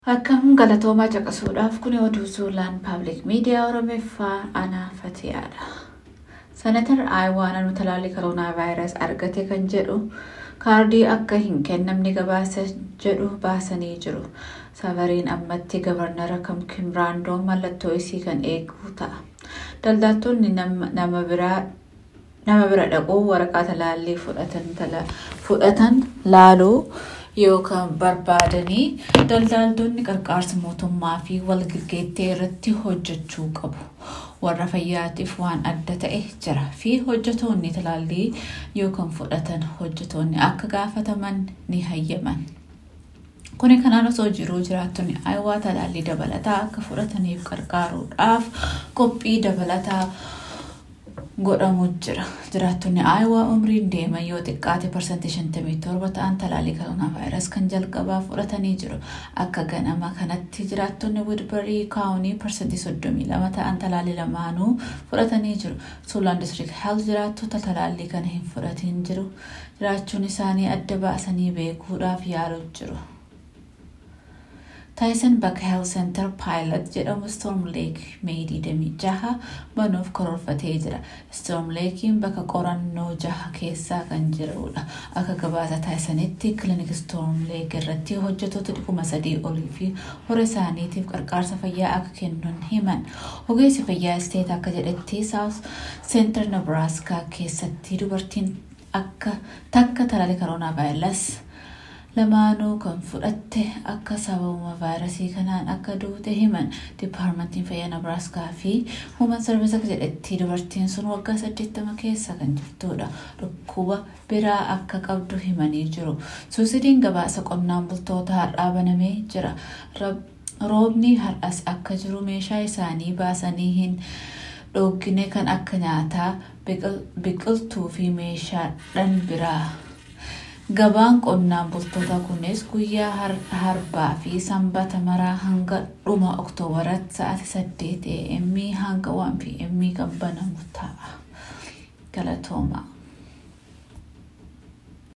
Akkam galatoomaa caqasuudhaaf kun oduu suuraan paabliik miidiyaa Oromeeffaa Anaa Fatiyaadha. Senatar Aayawaa naannoo talaallii koroonaa vaayirasii argate kan jedhu kaardii akka hin kennamne gabaasa jedhu baasanii jiru. Savariin ammatti gabarnara kam kimraandoon mallattoo isii kan eegu ta'a. Daldaltoonni nama bira dhaquu waraqaa talaallii fudhatan laaluu yookaan barbaadanii daldaltoonni qarqaarsa mootummaa fi walgaggeettii irratti hojjechuu qabu. Warra fayyaatiif waan adda ta'e jira fi hojjetoonni talaallii yookaan fudhatan hojjetoonni akka gaafataman ni hayyaman. Kuni kanaan osoo jiruu jiraattonni Aayawaa talaallii dabalataa akka fudhataniif gargaaruudhaaf qophii dabalataa godhamu jira. Jiraattonni Aayawaa umriin deeman yoo xiqqaate parsantii 57 ta'an talaallii koroonaa vaayirasii kan jalqabaa fudhatanii jiru. Akka ganama kanatti jiraattonni Woodbury kaawunii parsantii 32 ta'an talaallii lamaanuu fudhatanii jiru. Suulaan district health jiraattota talaallii kana hin fudhatin jiru. Jiraachuun isaanii adda baasanii beekuudhaaf yaaluu jiru. Taayisan bakka Health Center Pilot jedhamu Storm Lake Mee 26 banuuf karoorfatee jira. Storm Lakein bakka qorannoo jaha keessaa kan jirudha. Akka gabaasa taayisanitti kilinik Storm Lake irratti hojjetoota dhibba sadii olii fi horii isaaniitiif qarqaarsa fayyaa akka kennan himan. Ogeessi fayyaa isteet akka jedhetti South Center Nebraska keessatti dubartiin akka takka talaallii koroonaa vaayirasii lamaanuu kan fudhatte akka sababuma vaayirasii kanaan akka duute himan dipaarmentiin fayyaa nabraaskaa fi human sarviis akka jedhetti dubartiin sun waggaa 80 keessa kan jirtudha dhukkuba biraa akka qabdu himanii jiru suusidiin gabaasa qonnaan bultoota har'aa banamee jira roobni har'as akka jiru meeshaa isaanii baasanii hin dhoogine kan akka nyaataa biqiltuu fi meeshaadhan biraa Gabaan qonnaan bultoota kunis guyyaa harbaa fi sanbata maraa hanga dhuma oktoobaratti sa'aatii 8 am hanga 1 pm kan banamu ta'a. Galatooma.